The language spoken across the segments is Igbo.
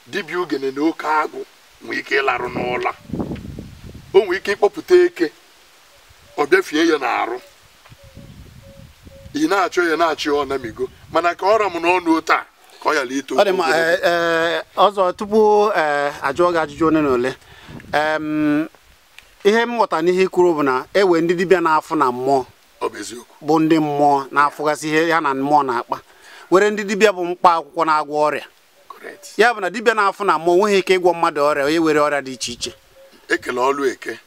dibịa ugene na oke agụ nwee ike ịlarụ n'ụla o nwee ike ịkpọpụta eke ọ bịafie ya n'arụ ị na-achọ ya na-achọ ya ọ namigo mana ka ọ ra m n'ọnụ taa ka ọ yala ito ọ dị mma ee, ee, ọzọ tupu ee, ajụọ gị ajụjụ ole na ole em, ihe m ghọtara n'ihe i kwuru bụ na ewe ndị dibịa na-afụ na mmụọ ọ bụ eziokwu bụ ndị mmụọ na-afụgasị ihe ya na mmụọ na-akpa were ndị dibịa bụ mkpa akwụkwọ na-agwọ ọrịa correct ya bụ na dibịa na-afụ na mmụọ nweghị ike ịgwọ mmadụ ọrịa onye were ọrịa dị iche iche ekele ọlụ eke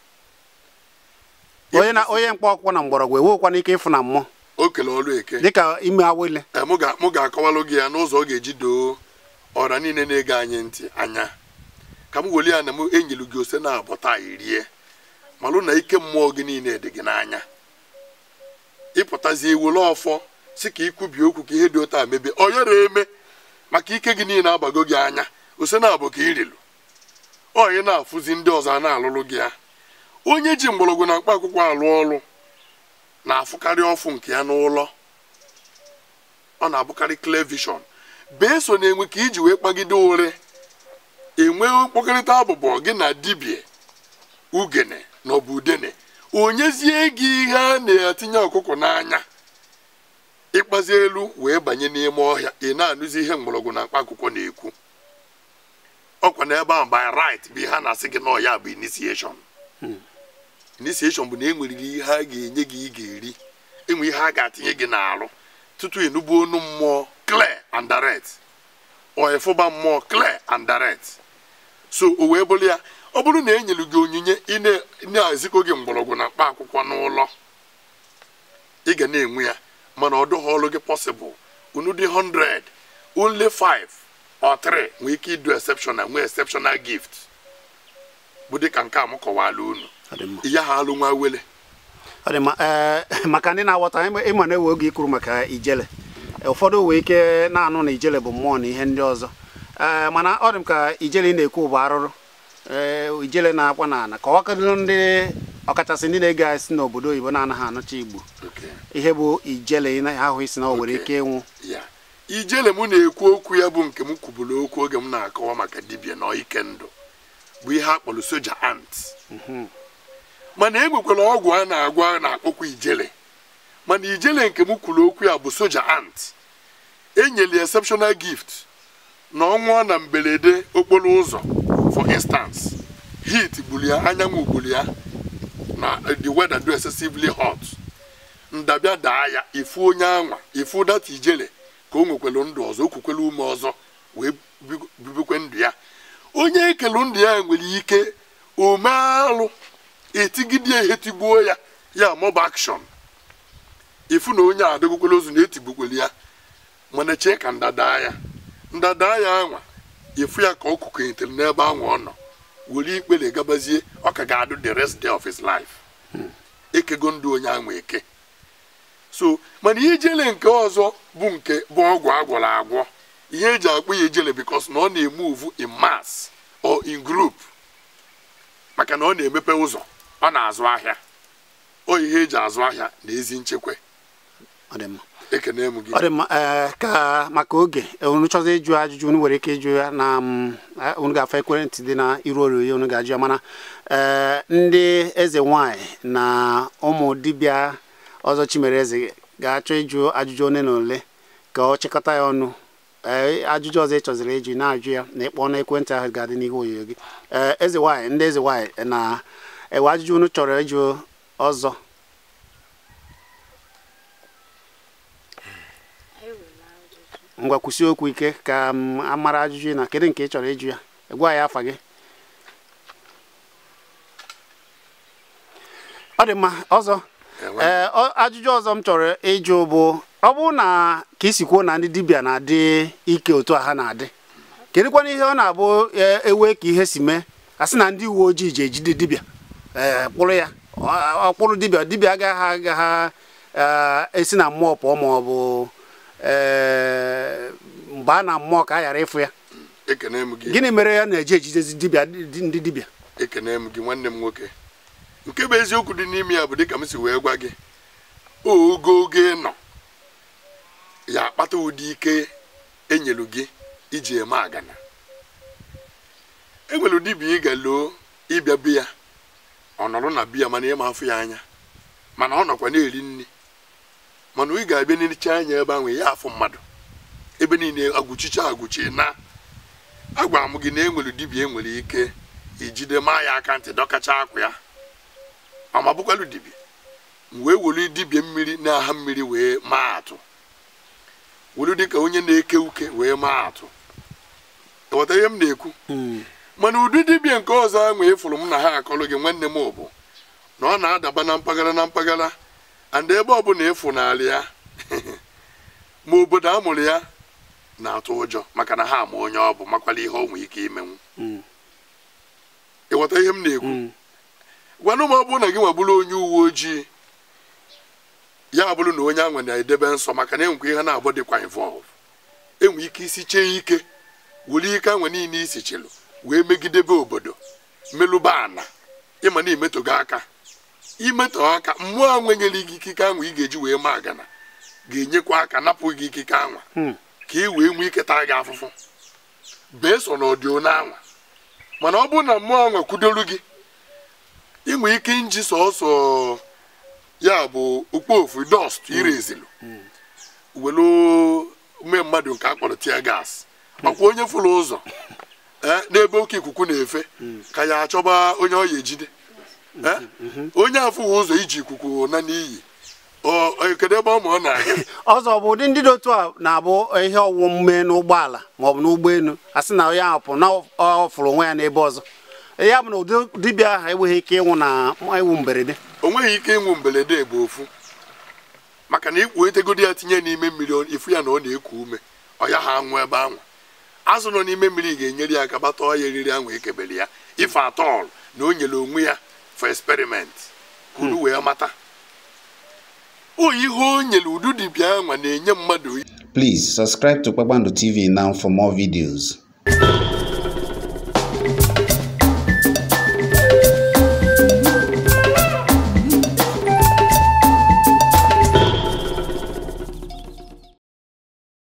onye na onye mkpa akwụkwọ na mgbọrọgwụ ewekwana ike ịfụ na mmụọ o kele ọlụ eke dịka ime awele Ee, mụ ga- mụ ga-akọwalụ gị ya n'ụzọ ọ ga-eji doo ọra niile na-ege anyị ntị anya ka m weli ya na m enyelu gị ose na abọ taa irie malụ na ike mmụọ gị niile dị gị n'anya ịpụtazi ewele ọfọ si ka ikwubi okwu ka ihe dị otu a mebe ọ yara eme maka ike gị niile agbago gị anya ose na abụ ka irilu onye na-afụzi ndị ọzọ a na-alụlụ gị ya onye ji mgbọrọgwụ na mkpa akwụkwọ alụ ọrụ na-afụkarị ọfụ nke ya n'ụlọ ọ na-abụkarị clear vision bee so na-enwe ka iji wee kpagide ụre enwe mkpọkọrịta abụbọ gị na dibia ugene na ọ bụ udene onyezie gị ihe a na-etinye ọkụkọ n'anya ịkpazi elu wee banye n'ime ọhịa ị na-anụzi ihe mgbọrọgwụ na mkpa akwụkwọ na-ekwu ọkwa n'ebe ahụ by right bụ ihe a na-asị gị na ọya bụ initiation initiation bụ na enweriri ihe a ga-enye gị ị ga-eri enwe ihe a ga-atinye gị n'arụ tutu ịnụbu onu mmụọ clear and direct ọ ịfụba mmụọ clear and direct so o wee bụrụ ya ọ bụrụ na e nyere gị onyinye ị na- ị na-ezikọ gị mgbọrọgwụ na mkpa akwụkwọ n'ụlọ ị ga na-enwe ya mana ọ dụghị ọrụ gị possible unu dị 100 only 5 or 3 nwee ike idu exceptional nwee exceptional gift bụ dịka nke a m kọwala unu Ọ dị mma. ya ha alụ nwa wele ọ dị mma ee maka ndị na-aghọta ịma ịma na ewe oge ikwuru maka ijele ụfọdụ wee ike na-anụ na ijele bụ mmụọ na ihe ndị ọzọ ee mana ọ dị m ka ijele ị na-ekwu bụ arụrụ ee ijele na-akwa na ana ka ọ kadịrị ndị ọkachasị ndị na-ege anyị si n'obodo oyibo na-anaghị anụcha igbo Okay. ihe bụ ijele ị na- ahụ isi na o nwere Okay. ike ịnwụ ya ijele m na-ekwu okwu ya bụ nke m kwuburu okwu oge m na-akọwa maka dibịa na ike ndụ bụ ihe a kpọrọ soja ant mana enwekwara ọgwụ a na-agwọ a na-akpọkwa ijele mana ijele nke m kwuru okwu ya bụ soja ant enyere exceptional gift na ọnwụọ na mberede okporo ụzọ for instance heat gburu ya anyanwụ gburu ya na the weather do excessively hot ndabịa daa ya ifu onye anwa ifu data ijele ka o nwekwelu ndụ ọzọ o kwukwelu ume ọzọ wee bigo- bibikwe ndụ ya onye ekelu ndụ ya nwere ike omealụ etigide ya etigbuo ya ya mob action ifu na onye adịgokwele ozu na etigbukwelu ya mana chee ka ndada ya ndada ya anwa ifu ya ka ọ kụkenyetere n'ebe anwa ọ nọ were ikpere gabazie ọ ka ga-adụ the rest day of his life ekego ndụ onye anwa eke so mana ihe ijele nke ọzọ bụ nke bụ ọgwụ agwọrọ agwọ ihe eji akpọ ya ijele because na ọ na-emuvu in mass or in group maka na ọ na-emepe ụzọ ọ na-azụ ahịa ọ ihe eji azụ ahịa na ezi nchekwa ọ dị mma ekene m gị ọ dị mma ee ka maka oge unu chọzi ịjụ ajụjụ unu nwere ike ịjụ ya na mm, eh, unu ga-afọ ekwentị dị na iru oroyo unu ga-ajụ ya mana ee ndị eze nwanyị na ụmụ dibịa ọzọ chimere eze ga-achọ ịjụ ajụjụ one na ole ka ọ chịkọta ya ọnụ ee ajụjụ ọzọ ị chọziri ịjụ na-ajụ ya na ịkpọ na ekwentị ahụ ga-adị n'ihu onyonyo gị ee eze nwanyị ndị eze nwanyị na ewe ajụjụ unu chọrọ ịjụ ọzọ ngwa kwụsị okwu ike ka m amara ajụjụ na kedu nke ị chọrọ ịjụ ya gwa ya afa gị ọ dị mma ọzọ Enwe. ee ọ- ajụjụ ọzọ m chọrọ ịjụ bụ ọ bụrụ na ka isi kwuo na ndị dibịa na-adị ike otu a ha na-adị kedụkwana ihe ọ na-abụ e- ewe ka ihe si mee a sị na ndị uwe ojii ji ejide dibịa ee kpụrụ ya ọ- ọ kpụrụ dibịa dibịa agaghị agaghị ee, esi na mmụọ pụọ ma ọ bụ ee mgbe a na mmụọ ka a ghara ịfụ ya ekene m gị gịnị mere ya na-eji ejidezi dibịa di- ndị dibịa ekene m gị nwanne m nwoke nke bụ eziokwu dị n'ime ya bụ dịka m si wee gwa gị ogo oge nọ ya akpata ụdị ike enyelu gị iji eme agana enwere dibịa ị ga-loo ịbịa be ya ọ nọrọ na biya mana ịma afụ ya anya mana ọ nọkwa na-eri nri mana ị ga-abịa n'echa anya ebe ahụ ya afụ mmadụ ebe niile agwụchicha agwụchi na agwara m gị na enwere dibịa enwere ike ijide maa ya aka ntị dọkacha akwa ya ma bụkwalụ dibịa m wee were dibịa mmiri na-aha mmiri wee maa atụ were dịka onye na-eke uke wee maa atụ ịghọta ihe m na-ekwu mana ụdị dibịa nke ọzọ ahụ ịfụrụ m na ha akọrọ gị nwanne m bụ na ọ na-adaba na mpaghara na mpaghara and ebe ọbụla ịfụ n'ala ya ma obodo a mụrụ ya na-atụ ụjọ maka na ha ama onye ọ bụ makwala ihe o nwee ike imenwu ịghọta ihe m na-ekwu gwanụ m ọ bụrụ na gị nwa bụrụ onye uwe ojii ya bụrụ na onye ahụ na-edebe nsọ maka na enwekwa ihe na-abụ dịkwa involve enwe ike isi chee ike were ike ahụ niile isi chịlụ wee megidebe obodo melụba ana ịma na imetogo aka imetọ aka mmụọ a nwenyere gị ikike ahụ ị ga-eji wee ma agana ga-enyekwa aka napụ gị ikike anwa ka ị wee nwee ike taa gị afụfụ bee so na ọdịona anwa mana ọ bụrụ na mmụọ anwa kwudoru gị inwe ike nji sọsọ ya bụ okpofu dọst irezilu welu mee mmadụ nke akpọrọ tia gas makwa onye fụrụ ụzọ n'ebe oke ikuku na-efe ka ya achọba onye ọ ya ejide onye afụghị ụzọ iji ikuku na n'iyi kedu ebe ọ ma ọ na-aga ọzọ bụ ụdị ndị dị otu a na-abụ ihe ọwụmume n'ụgbọala maọbụ n'ụgbọelu a sị na onye ahụ pụrụ na ọ fụrụ onwe ya n'ebe ọzọ ya bụ na ụdị dibịa ahụ enweghị ike ịnwụ na ịnwụ mberede o nweghị ike ịnwụ mberede bụ ofu maka na ikpu etegodi ya tinye n'ime mmiri ifu ya na ọ na-eku ume ọ ya ha anwụ ebe ahụ azụ nọ n'ime mmiri ga-enyere ya aka bata ọya eriri ahụ ekebere ya ife atọl na o nyere onwe ya for experiment ka unu wee mata o ihe o nyere udu dibịa ahụ na-enye mmadụ Please subscribe to Kpakpando TV now for more videos.